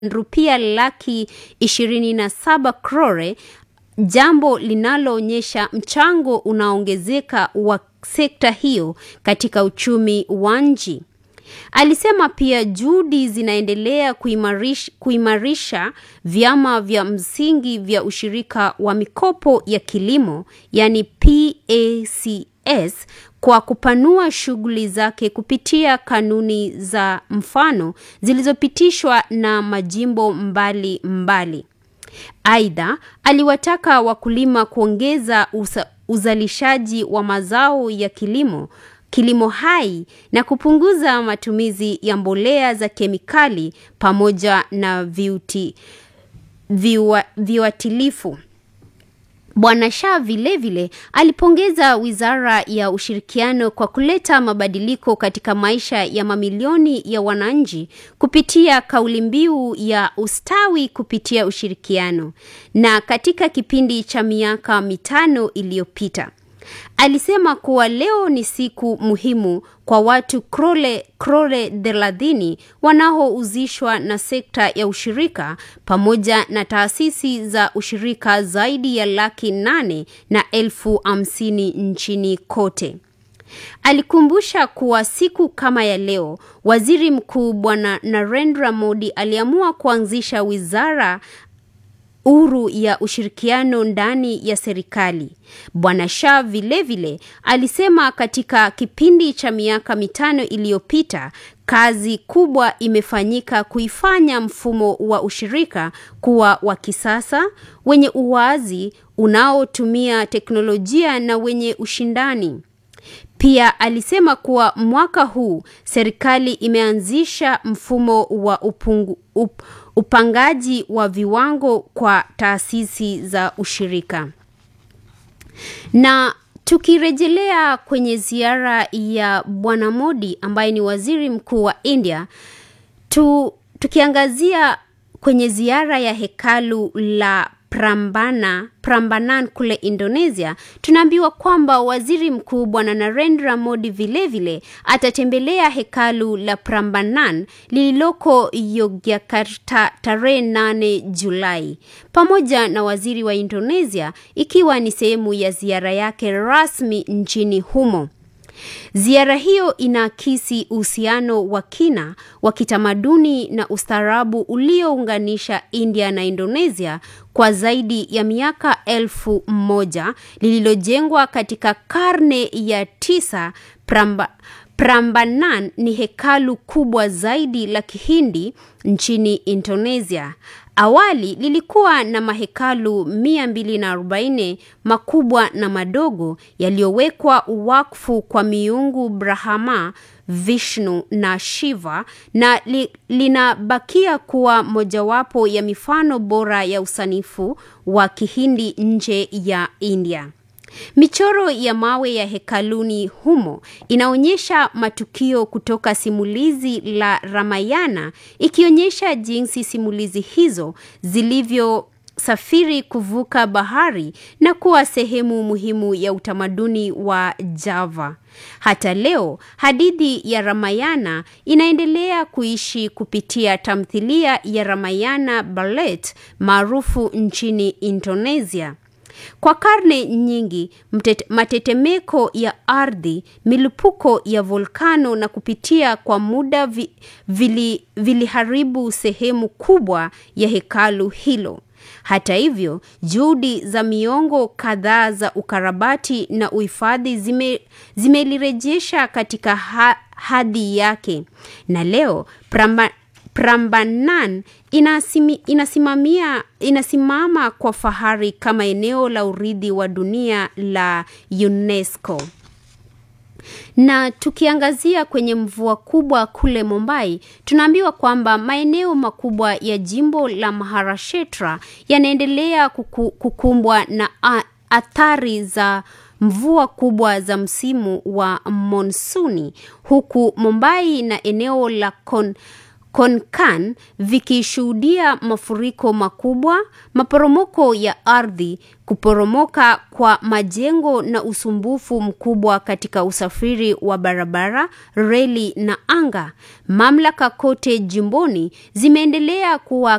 rupia laki ishirini na saba crore, jambo linaloonyesha mchango unaongezeka wa sekta hiyo katika uchumi wa nchi. Alisema pia juhudi zinaendelea kuimarisha, kuimarisha vyama vya msingi vya ushirika wa mikopo ya kilimo yani PACS kwa kupanua shughuli zake kupitia kanuni za mfano zilizopitishwa na majimbo mbali mbali. Aidha, aliwataka wakulima kuongeza usa, uzalishaji wa mazao ya kilimo kilimo hai na kupunguza matumizi ya mbolea za kemikali pamoja na viuti, viwa, viuatilifu. Bwana Shah vilevile alipongeza Wizara ya Ushirikiano kwa kuleta mabadiliko katika maisha ya mamilioni ya wananchi kupitia kauli mbiu ya ustawi kupitia ushirikiano. Na katika kipindi cha miaka mitano iliyopita alisema kuwa leo ni siku muhimu kwa watu krole krole thelathini wanaohusishwa na sekta ya ushirika pamoja na taasisi za ushirika zaidi ya laki nane na elfu hamsini nchini kote. Alikumbusha kuwa siku kama ya leo, waziri mkuu Bwana Narendra Modi aliamua kuanzisha wizara huru ya ushirikiano ndani ya serikali. Bwana Shah vilevile alisema katika kipindi cha miaka mitano iliyopita kazi kubwa imefanyika kuifanya mfumo wa ushirika kuwa wa kisasa, wenye uwazi, unaotumia teknolojia na wenye ushindani. Pia alisema kuwa mwaka huu serikali imeanzisha mfumo wa upungu, up, upangaji wa viwango kwa taasisi za ushirika. Na tukirejelea kwenye ziara ya Bwana Modi ambaye ni waziri mkuu wa India, tu, tukiangazia kwenye ziara ya hekalu la Prambana, Prambanan kule Indonesia, tunaambiwa kwamba waziri mkuu bwana Narendra Modi vilevile atatembelea hekalu la Prambanan lililoko Yogyakarta tarehe 8 Julai pamoja na waziri wa Indonesia, ikiwa ni sehemu ya ziara yake rasmi nchini humo. Ziara hiyo inaakisi uhusiano wa kina wa kitamaduni na ustaarabu uliounganisha India na Indonesia kwa zaidi ya miaka elfu moja lililojengwa katika karne ya tisa. Pramba, Prambanan ni hekalu kubwa zaidi la Kihindi nchini Indonesia. Awali lilikuwa na mahekalu 240 makubwa na madogo yaliyowekwa wakfu kwa miungu Brahma, Vishnu na Shiva na li, linabakia kuwa mojawapo ya mifano bora ya usanifu wa Kihindi nje ya India. Michoro ya mawe ya hekaluni humo inaonyesha matukio kutoka simulizi la Ramayana ikionyesha jinsi simulizi hizo zilivyosafiri kuvuka bahari na kuwa sehemu muhimu ya utamaduni wa Java. Hata leo hadithi ya Ramayana inaendelea kuishi kupitia tamthilia ya Ramayana Ballet maarufu nchini Indonesia. Kwa karne nyingi mtete, matetemeko ya ardhi, milipuko ya volkano na kupitia kwa muda vi, vili, viliharibu sehemu kubwa ya hekalu hilo. Hata hivyo, juhudi za miongo kadhaa za ukarabati na uhifadhi zime, zimelirejesha katika ha, hadhi yake na leo pramba, Prambanan inasimi, inasimamia, inasimama kwa fahari kama eneo la urithi wa dunia la UNESCO. Na tukiangazia kwenye mvua kubwa kule Mumbai, tunaambiwa kwamba maeneo makubwa ya jimbo la Maharashtra yanaendelea kuku, kukumbwa na a, athari za mvua kubwa za msimu wa monsuni huku Mumbai na eneo la Kon, Konkan vikishuhudia mafuriko makubwa, maporomoko ya ardhi, kuporomoka kwa majengo na usumbufu mkubwa katika usafiri wa barabara, reli na anga. Mamlaka kote jimboni zimeendelea kuwa